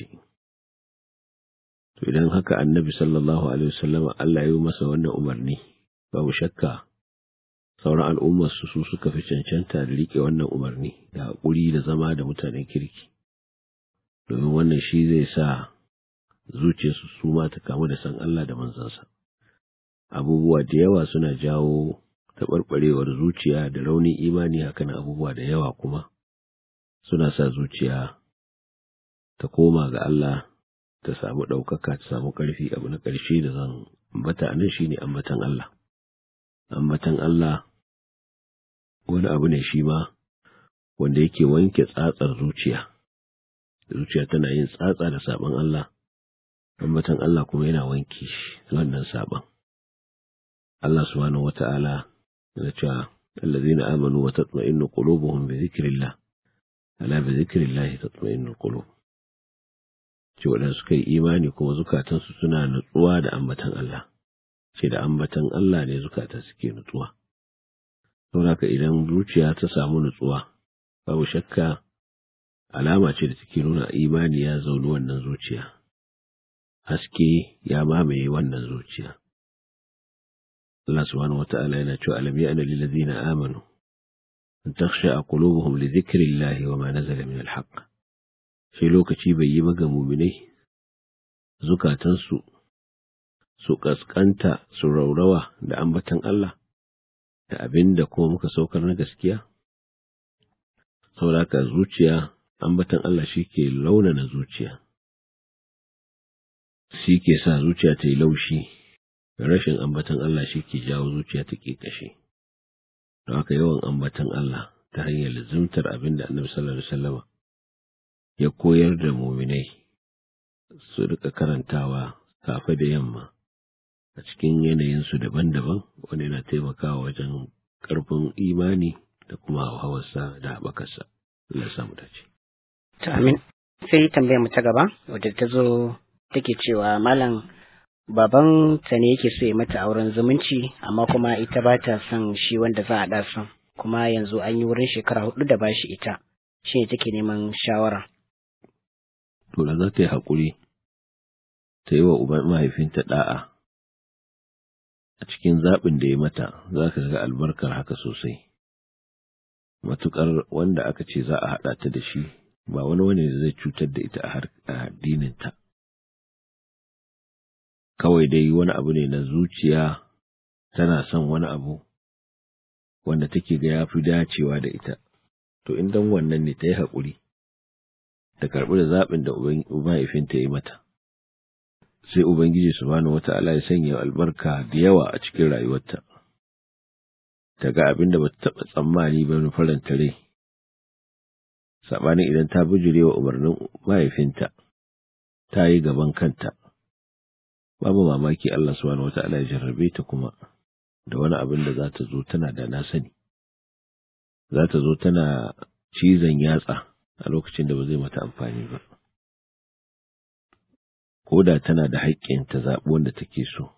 To idan haka annabi sallallahu Alaihi wasallama Allah ya yi masa wannan umarni, babu shakka sauran al'ummarsu su suka fi cancanta da riƙe wannan umarni da haƙuri da zama da mutanen kirki, domin wannan shi zai sa zuciyarsu su ma ta kamu da san Allah da manzansa. abubuwa da yawa suna jawo taɓarɓarewar zuciya da raunin imani hakan abubuwa da yawa kuma suna sa zuciya ta koma ga Allah ta samu ɗaukaka ta samu ƙarfi abu na ƙarshe da zan ambata a nan shine ambatan Allah ambatan Allah wani abu ne shi ma wanda yake wanke tsatsar zuciya zuciya tana yin tsatsa da saɓon Allah ambatan Allah kuma yana wanke shi wannan saɓon Allah subhanahu wa ta'ala yana cewa allazina amanu wa tatma'innu qulubuhum bi dhikrillah ala bi dhikrillah tatma'innu qulub ce wadanda suka yi imani kuma zukatansu suna nutsuwa da ambatan Allah ce da ambatan Allah ne zukata suke nutsuwa saboda idan zuciya ta samu nutsuwa babu shakka alama ce da take nuna imani ya zauni wannan zuciya haske ya mamaye wannan zuciya Allah subhanahu wata'ala yana cewa alam ya'na lil ladina amanu an takhsha qulubuhum li dhikrillahi wa ma nazala min al haqq shi lokaci bai yi ga mu'minai zukatansu su kaskanta su raurawa da ambatan Allah da abinda kuma muka saukar na gaskiya saboda haka zuciya ambatan Allah shi ke launana zuciya shi ke sa zuciya ta yi laushi rashin ambatan Allah shi ke jawo zuciya ta ke kashe. Don haka yawan ambatan Allah ta hanyar lizimtar abin da annabi sallallahu alaihi wasallama ya koyar da muminai su rika karantawa safe da yamma a cikin yanayinsu daban-daban wanda yana taimakawa wajen ƙarfin imani da kuma hawarsa da haɓakarsa. Allah samu dace. Amin. Sai tambayar mu ta gaba wadda ta zo take cewa malam baban ta ne yake so ya mata auren zumunci amma kuma ita ba ta son shi wanda za a ɗasa kuma yanzu an yi wurin shekara hudu da ba shi ita shi ne take neman shawara. To da za ta yi haƙuri ta yi wa uban mahaifinta ɗa'a a cikin zaɓin da ya mata za ka ga albarkar haka sosai matukar wanda aka ce za a haɗa ta da shi ba wani wani da zai cutar da ita a addininta kawai dai wani abu ne na zuciya tana son wani abu wanda take ga ya fi dacewa da ita to in dan wannan ne ta yi haƙuri ta karɓi da zaɓin da mahaifinta ya yi mata sai ubangiji subhanahu wata'ala ya sanya albarka da yawa a cikin rayuwarta ta ga abin da ba ta taɓa tsammani ba na faranta rai saɓanin idan ta bijire wa umarnin mahaifinta ta yi gaban kanta babu mamaki Allah subhanahu wata'ala ya jarrabe ta kuma da wani abin da za ta zo tana da na sani za ta zo tana cizon yatsa a lokacin da ba zai mata amfani ba ko da tana da haƙƙin ta zaɓi wanda take so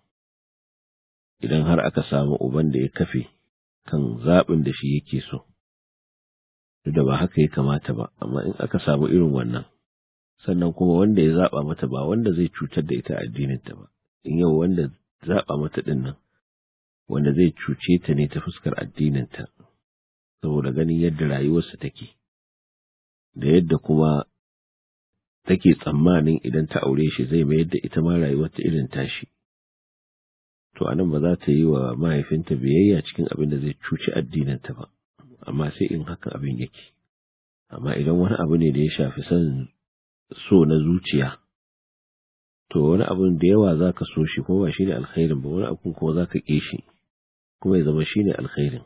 idan har aka samu uban da ya kafe kan zaɓin da shi yake so duk da ba haka ya kamata ba amma in aka samu irin wannan sannan kuma wanda ya zaɓa mata ba wanda zai cutar da ita addininta ba in yau wanda zaɓa mata ɗin nan wanda zai cuce ta ne ta fuskar addininta saboda ganin yadda rayuwarsa take da yadda kuma take tsammanin idan ta aure shi zai mayar da ita ma rayuwarta irin tashi to anan ba za ta yi wa mahaifinta biyayya cikin abin da zai cuci addininta ba amma sai in haka abin yake amma idan wani abu ne da ya shafi son so na zuciya to wani abun da yawa za ka so shi kuma ba shi ne alkhairin ba wani abun kuma za ka ƙi shi kuma ya zama shi ne alkhairin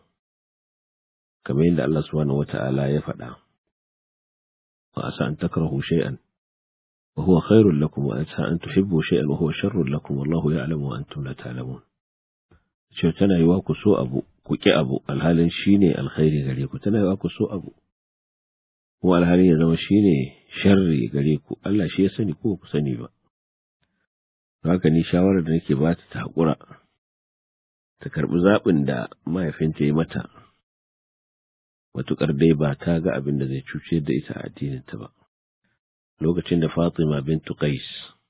kamar yadda Allah subhanahu wata'ala ya faɗa wa asa an takrahu shay'an wa huwa khairul lakum wa asa an tuhibbu shay'an wa huwa sharrul lakum wallahu ya'lamu wa antum la ta'lamun ce tana yiwa ku so abu ku ƙi abu alhalin shine alkhairi gare ku tana yiwa ku so abu kuma alhalin ya zama shine sharri gare ku Allah shi ya sani ko ku sani ba haka ni shawarar da nake ba ta haƙura ta karɓi zaɓin da mahaifinta ya mata matuƙar dai ba ta ga abin da zai cuce da ita a addininta ba lokacin da Fatima bintu Qais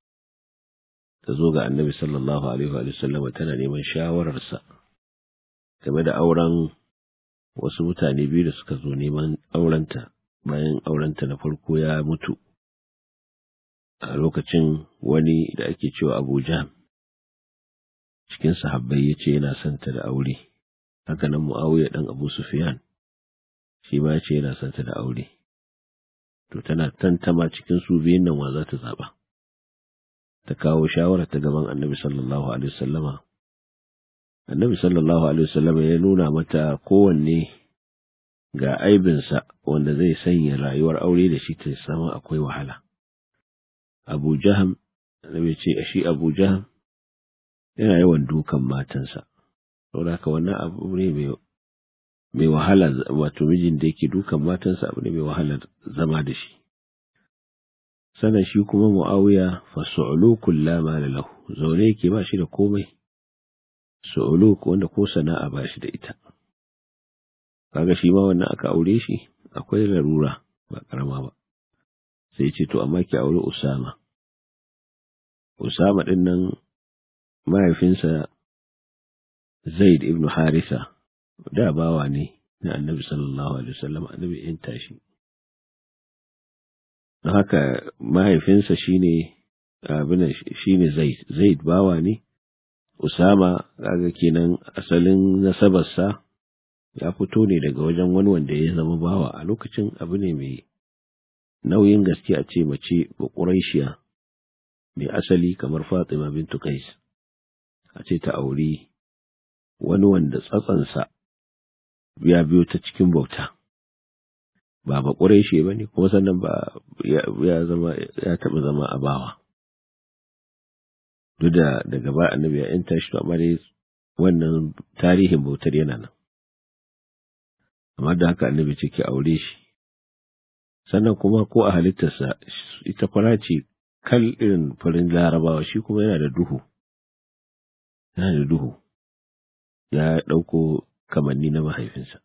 ta zo ga Annabi sallallahu alaihi wa sallam tana neman shawararsa game da auren wasu mutane biyu da suka zo neman aurenta bayan aurenta na farko ya mutu a lokacin wani da ake cewa Abu Jahm cikin sahabbai yace yana son ta da aure haka nan Muawiya dan Abu Sufyan shi ma yace yana son ta da aure to tana tantama cikin su biyun nan wa za ta zaba ta kawo shawara ta gaban Annabi sallallahu alaihi wasallama Annabi sallallahu alaihi wasallama ya nuna mata kowanne ga aibinsa wanda zai sanya rayuwar aure da shi ta sama akwai wahala Abu Jaham Annabi ce shi Abu Jaham yana yawan dukan matansa saboda haka wannan abu ne mai mai wahala wato mijin da yake dukan matansa abu ne mai wahala zama da shi sannan shi kuma Muawiya fa su'ulukul la mala lahu zaune yake ba shi da komai su'uluk wanda ko sana'a ba shi da ita kaga shi ma wannan aka aure shi akwai larura ba karama ba sai ce to amma ki aure Usama Usama din nan mahaifinsa Zaid ibn Harisa da bawa ne na Annabi sallallahu alaihi wasallam Annabi in tashi don haka mahaifinsa shine abin shine Zaid Zaid bawa ne Usama kaga kenan asalin nasabarsa ya fito ne daga wajen wani wanda ya zama bawa a lokacin abu ne mai nauyin gaske a ce mace ba ƙuraishiya mai asali kamar Fatima bintu Qais a ce ta auri wani wanda tsatsansa ya biyo ta cikin bauta ba ba ƙuraishe ba ne kuma sannan ba ya zama ya taɓa zama a bawa duk da daga ba annabi ya yanta shi amma dai wannan tarihin bautar yana nan amma da haka annabi ce ki aure shi sannan kuma ko a halittarsa ita fara ce kal irin farin larabawa shi kuma yana da duhu yana da duhu ya ɗauko kamanni na mahaifinsa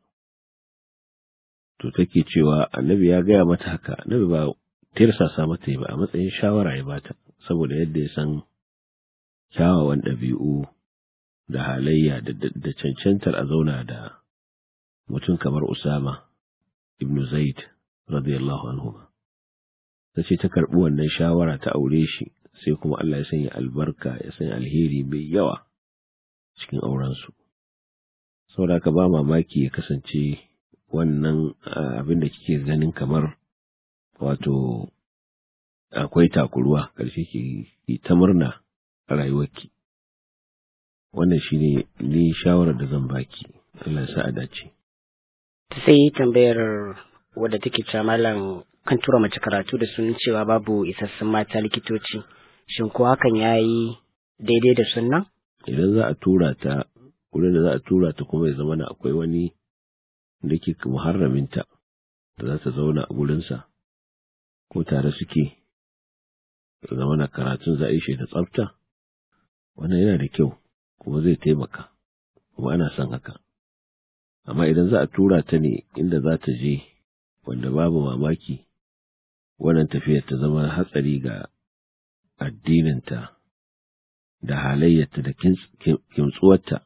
to take cewa annabi ya gaya mata haka annabi ba tirsasa mata ba a matsayin shawara ya bata saboda yadda ya san kyawawan ɗabi'u da halayya da cancantar a zauna da mutum kamar Usama ibn Zaid radiyallahu anhu ta ce ta karɓi wannan shawara ta aure shi sai kuma Allah ya sanya albarka ya sanya alheri mai yawa cikin aurensu saboda ka ba mamaki ya kasance wannan abin da kike ganin kamar wato akwai takuruwa ƙarshe ki ta murna a rayuwarki wannan shine ni shawarar da zan baki Allah ya sa a dace sai tambayar wadda take cewa malam kan tura mace karatu da sunan cewa babu isassun mata likitoci shin ko hakan yayi daidai da sunna idan za a tura ta wurin da za a tura ta kuma ya zama na akwai wani da ke muharraminta da za ta zauna a gurinsa ko tare suke zama na karatun za a yi shi da tsafta wannan yana da kyau kuma zai taimaka kuma ana son haka amma idan za a tura ta ne inda za ta je wanda babu mamaki wannan tafiyar ta zama hatsari ga addininta da halayyarta da kimtsuwarta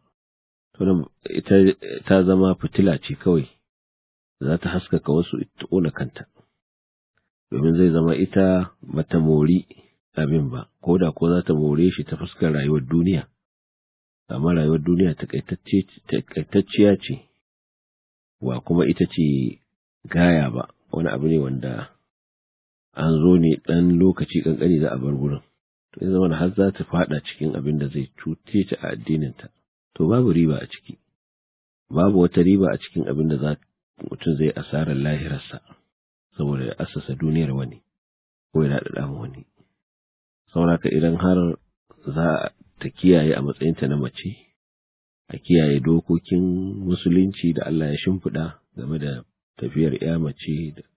ita ta zama fitila ce kawai za ta haskaka wasu ita ƙona kanta domin zai zama ita bata mori abin ba ko da ko za ta more shi ta fuskar rayuwar duniya amma rayuwar duniya takaitacciya ce wa kuma ita ce gaya ba wani abu ne wanda an zo ne ɗan lokaci ƙanƙani za a bar gurin to ya zama har za ta faɗa cikin abin da zai cuce ta a addininta to babu riba a ciki babu wata riba a cikin abin da za mutum zai asarar lahirarsa saboda ya asasa duniyar wani ko ya daɗa mu wani sauraka idan har za ta kiyaye a matsayinta na mace a kiyaye dokokin musulunci da Allah ya shimfiɗa game da tafiyar ya mace da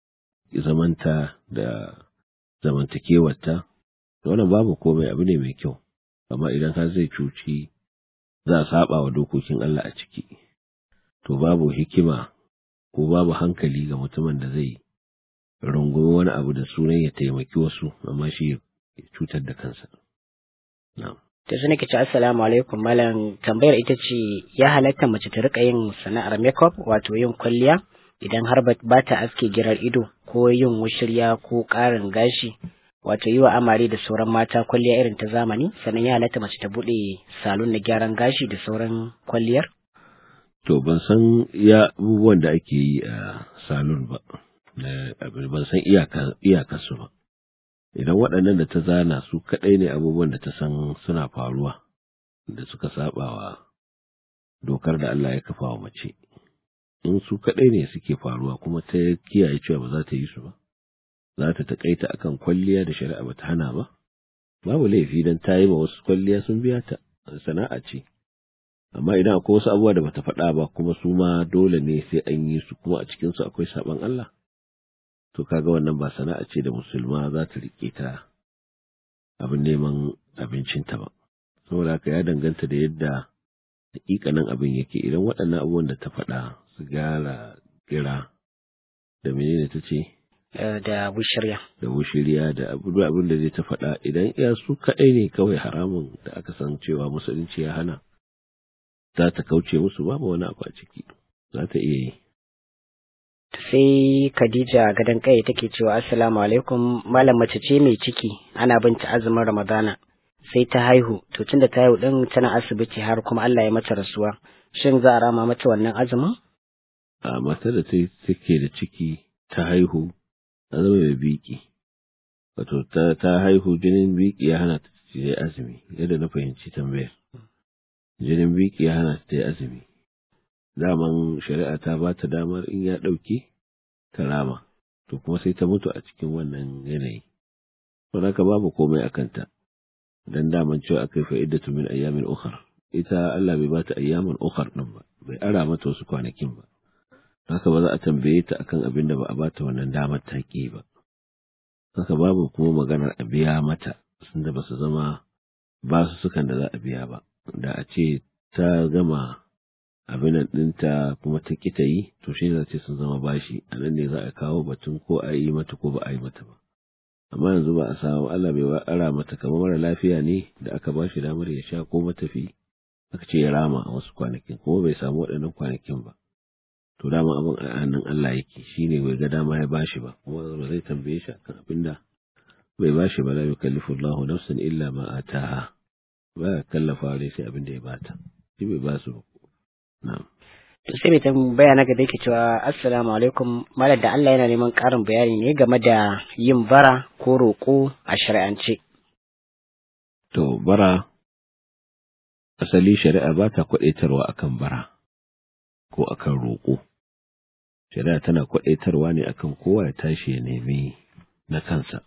zamanta da zamantakewarta wannan babu komai abu ne mai kyau amma idan har zai cuci za a saba wa dokokin Allah a ciki to babu hikima ko babu hankali ga mutumin da zai rungumi wani abu da sunan ya taimaki wasu amma shi ya cutar da kansa na'am ta shi nake ce assalamu alaikum malam tambayar ita ce ya halatta mace ta rika yin sana'ar makeup wato yin kwalliya idan har ba ta aske girar ido ko yin wushirya ko ƙarin gashi wato yi wa amare da sauran mata kwalliya irin ta zamani sannan ya halatta mace ta buɗe salon na gyaran gashi da sauran kwalliyar to ban san ya abubuwan da ake yi a salon ba ban san iyakarsu ba idan waɗannan da ta zana su kaɗai ne abubuwan da ta san suna faruwa da suka saba wa dokar da Allah ya kafa wa mace in su kaɗai ne suke faruwa kuma ta kiyaye cewa ba za ta yi su ba za ta taƙaita akan kwalliya da shari'a ba ta hana ba babu laifi dan ta yi ma wasu kwalliya sun biya ta sana'a ce amma idan akwai wasu abubuwa da bata faɗa ba kuma su ma dole ne sai an yi su kuma a cikinsu akwai saɓan Allah to kaga wannan ba sana'a ce da musulma za ta rike ta abin neman abincinta ba saboda haka ya danganta da yadda hakikanin abin yake idan waɗannan abubuwan da ta faɗa su gara gira da menene ta ce da bushirya da bushiriya da abin da zai ta faɗa idan iya su kaɗai ne kawai haramun da aka san cewa musulunci ya hana za ta kauce musu babu wani abu a ciki za ta iya yi sai Khadija gadon kai take cewa assalamu alaikum malam mace ce mai ciki ana binta azumin Ramadana sai ta haihu to tunda ta haihu din tana asibiti har kuma Allah ya mata rasuwa shin za a rama mata wannan azumin a matar da ta take da ciki ta haihu ta zama mai biki wato ta ta haihu jinin biki ya hana ta yi azumi yadda na fahimci tambayar jinin biki ya hana ta yi azumi daman shari'a ta ba ta damar in ya ɗauke ta rama to kuma sai ta mutu a cikin wannan yanayi don haka babu komai a kanta dan daman cewa akai fa'idatu min ayyamin ukhar ita Allah bai bata ayyamin ukhar din ba bai ara mata wasu kwanakin ba haka ba za a tambaye ta akan abin da ba a bata wannan damar ta ki ba haka babu kuma maganar a biya mata da ba su zama ba su sukan da za a biya ba da a ce ta gama abin ɗinta kuma ta ƙi ta yi to shi za ce sun zama bashi a nan ne za a kawo batun ko a yi mata ko ba a yi mata ba amma yanzu ba a samu Allah bai ba ara mata kamar mara lafiya ne da aka ba shi damar ya sha ko matafi aka ce ya rama a wasu kwanakin kuma bai samu waɗannan kwanakin ba to dama abin a hannun Allah yake shine bai ga dama ya bashi ba kuma ba zai tambaye shi akan abin da bai bashi ba la yukallifu Allahu nafsan illa ma ataha ba ya kallafa dai sai abin da ya bata shi bai ba su na'am to sai mai tambaya na gaba yake cewa assalamu alaikum malam da Allah yana neman ƙarin bayani ne game da yin bara ko roƙo a shari'ance to bara asali shari'a ba ta kwaɗaitarwa akan bara ko akan roƙo shari'a tana kwaɗaitarwa ne akan kowa ya tashi ya nemi na kansa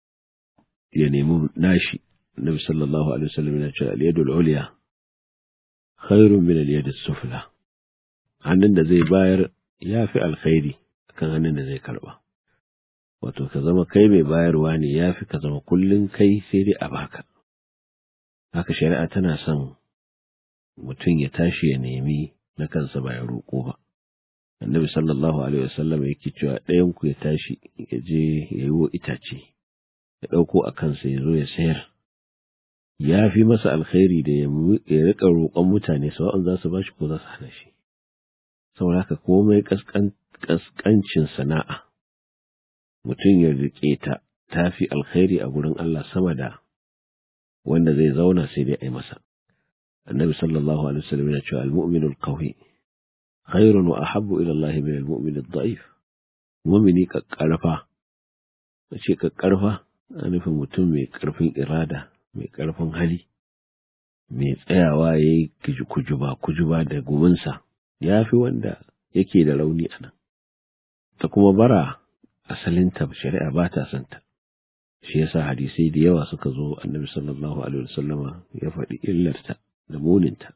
ya nemi nashi nabi sallallahu alaihi wasallam yana cewa al-yadul ulya khairun min al-yadis sufla hannun da zai bayar ya fi alkhairi kan hannun da zai karba wato ka zama kai mai bayarwa ne ya fi ka zama kullum kai sai dai a baka haka shari'a tana son mutum ya tashi ya nemi na kansa ba ya roƙo ba annabi sallallahu alaihi wasallam yake cewa ɗayan ku ya tashi ya je ya yi itace ya ɗauko a kansa ya zo ya sayar ya fi masa alkhairi da ya riƙa roƙon mutane sawa'an za su ba shi ko za su hana shi saboda haka komai ƙasƙancin sana'a mutum ya riƙe ta ta fi alkhairi a gurin Allah sama da wanda zai zauna sai dai a yi masa النبي صلى الله عليه وسلم يقول المؤمن القوي خير وأحب إلى الله من المؤمن الضعيف مؤمني كقرفة ce kakkarfa a nufin mutum mai ƙarfin irada mai ƙarfin hali mai tsayawa ya yi kujuba kujuba da guminsa ya fi wanda yake da rauni a nan ta kuma bara asalinta shari'a ba ta santa shi yasa hadisai da yawa suka zo annabi sallallahu alaihi wasallama ya faɗi illarta da muninta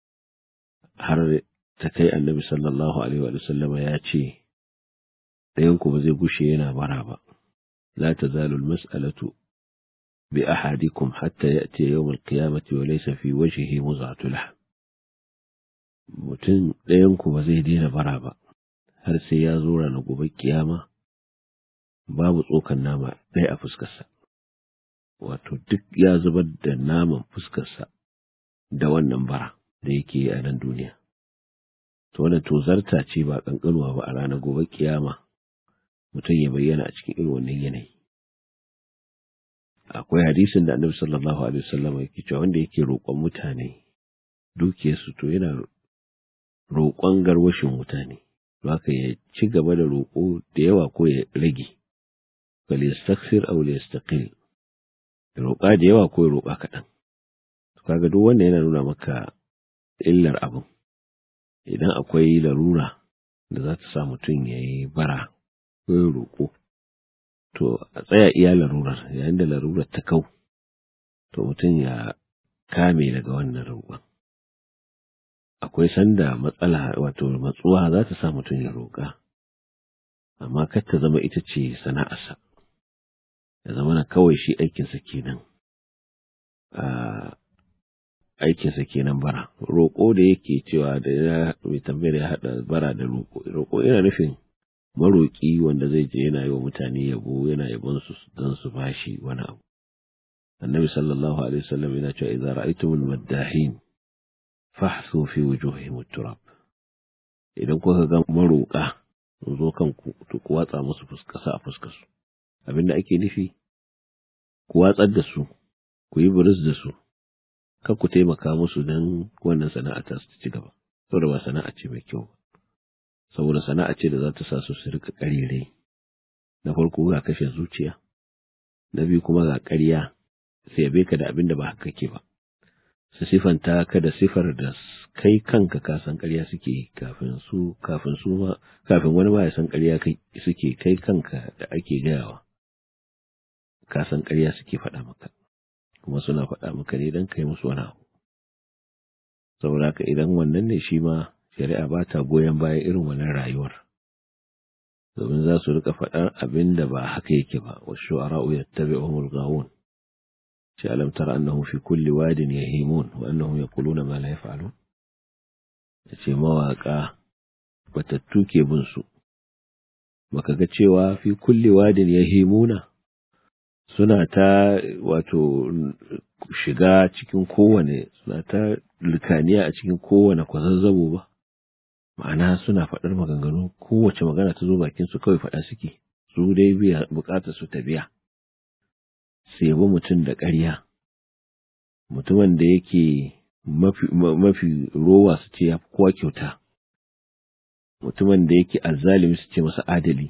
har ta kai annabi sallallahu alaihi wa sallama ya ce ɗayanku ba zai gushe yana bara ba la tazalu almas'alatu bi ahadikum hatta ya'ti yawm alqiyamati wa laysa fi wajhihi muz'atu lahm mutum ɗayanku ba zai daina bara ba har sai ya zo ranar gobe kiyama babu tsokan nama ɗaya a fuskarsa wato duk ya zubar da naman fuskarsa da wannan bara da yake yi a nan duniya. To wannan tozarta ce ba ƙanƙanuwa ba a ranar gobe kiyama mutum ya bayyana a cikin irin wannan yanayi. Akwai hadisin da annabi sallallahu alaihi wasallam yake cewa wanda yake roƙon mutane dukiyarsu to yana roƙon garwashin mutane. Haka ya ci gaba da roƙo da yawa ko ya rage. Fal yastaksir aw yastaqil. Roƙa da yawa ko ya roƙa kaɗan. kaga duk wanda yana nuna maka illar abin idan akwai larura da za ta sa mutum ya yi bara ko ya roƙo to a tsaya iya larurar yayin da larurar ta kau to mutum ya kame daga wannan roƙon akwai sanda matsala wato matsuwa za ta sa mutum ya roƙa amma kar ta zama ita ce sana'arsa ya zama na kawai shi aikinsa kenan aikinsa kenan bara roƙo da yake cewa da ya mai tambayar ya haɗa bara da roƙo roƙo yana nufin maroƙi wanda zai je yana yi wa mutane yabo yana yabon su don su bashi wani abu annabi sallallahu alaihi wasallam yana cewa idza ra'aytumul maddahin fahsu fi wujuhihim turab idan kuka ga maroƙa sun zo kan ku to ku watsa musu fuskasa a fuskar su abinda ake nufi ku watsar da su ku yi buris da su kan ku taimaka musu don wannan sana'a ta su ci gaba saboda ba sana'a ce mai kyau ba saboda sana'a ce da za ta sa su su rika ƙarire na farko ga kashe zuciya na biyu kuma ga ƙarya sai yabe ka da abin da ba haka ke ba su sifanta ka da sifar da kai kanka ka san ƙarya suke kafin su kafin su ma kafin wani ma ya san ƙarya suke kai kanka da ake gayawa ka san ƙarya suke faɗa maka kuma suna faɗa maka ne don kai musu wani abu saboda haka idan wannan ne shi ma shari'a ba ta goyon bayan irin wannan rayuwar domin za su rika faɗar abin da ba haka yake ba wa shu'ara'u yattabi'uhum al-ghawun shi alam tara annahum fi kulli wadin yahimun wa annahum yaquluna ma la yaf'alun yace mawaka batattu ke bin su baka ga cewa fi kulli wadin yahimuna suna ta wato shiga cikin kowane suna ta likaniya a cikin kowane kwazazzabo ba ma'ana suna faɗar maganganu kowace magana ta zo bakin su kawai faɗa suke su dai biya bukatar su ta biya su yabi mutum da ƙarya mutumin da yake mafi, mafi rowa su ce ya fi kowa kyauta mutumin da yake azzalimi su ce masa adali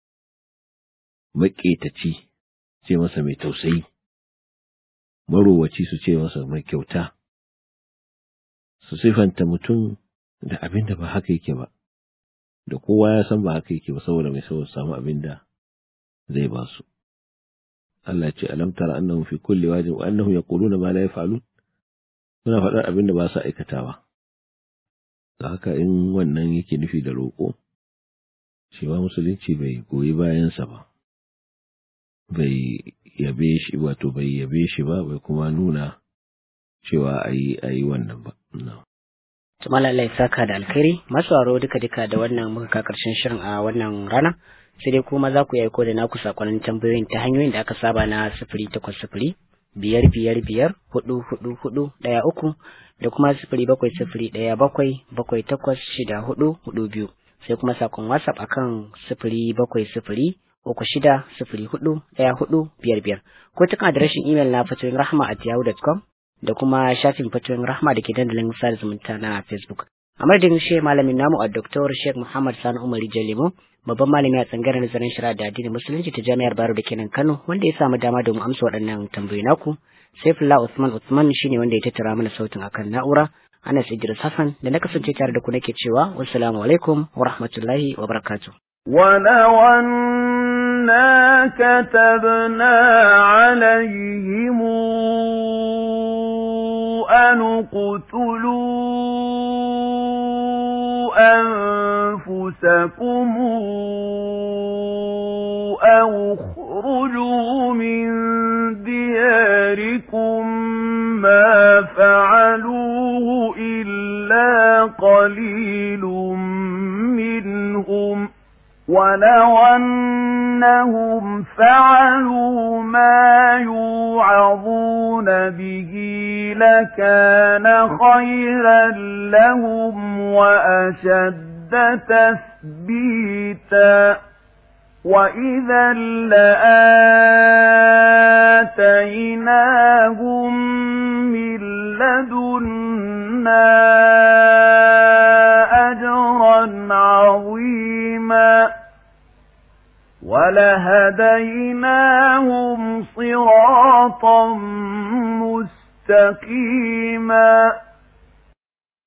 maƙetaci ce masa mai tausayi marowaci su ce masa mai kyauta su sifanta mutum da abin da ba haka yake ba da kowa ya san ba haka yake ba saboda mai saboda samu abin da zai ba su Allah ce alam tara annahum fi kulli wajin wa annahum yaquluna ma la yaf'alun suna faɗar abin da ba su aikatawa da haka in wannan yake nufi da roƙo shi ma musulunci bai goyi bayansa ba bai yabe shi wato bai yabe shi ba bai kuma nuna cewa a yi wannan ba Tumala Allah ya saka da alkhairi masu aro duka duka da wannan muka ka karshen shirin a wannan rana sai dai kuma za ku yi aiko da naku sakonnin tambayoyin ta hanyoyin da aka saba na sifiri takwas sifiri biyar biyar biyar hudu hudu hudu ɗaya uku da kuma sifiri bakwai sifiri ɗaya bakwai bakwai takwas shida hudu hudu biyu sai kuma sakon whatsapp akan sifiri bakwai sifiri uku shida sifiri hudu ɗaya hudu biyar biyar ko cikin adireshin imel na fatoyin rahama at yahoo.com da kuma shafin fatoyin rahama da ke dandalin sada zumunta na facebook a madadin shi malamin namu a Dr. Sheikh Muhammad Sani Umar Jalimo babban malami a tsangarar nazarin shari'a da addinin musulunci ta jami'ar Bayero da kenan Kano wanda ya samu dama domin amsa waɗannan tambayoyi naku Saifullah Usman Usman shine wanda ya tattara mana sautin akan na'ura Anas Idris Hassan da na kasance tare da ku nake cewa wassalamu alaikum wa rahmatullahi wa barakatuh ولو أنا كتبنا عليهم أن اقتلوا أنفسكم أو اخرجوا من دياركم ما فعلوه إلا قليل منهم ولو أنهم فعلوا ما يوعظون به لكان خيرا لهم وأشد تثبيتا وإذا لآتيناهم من لدنا أجرا عظيما ولهديناهم صراطا مستقيما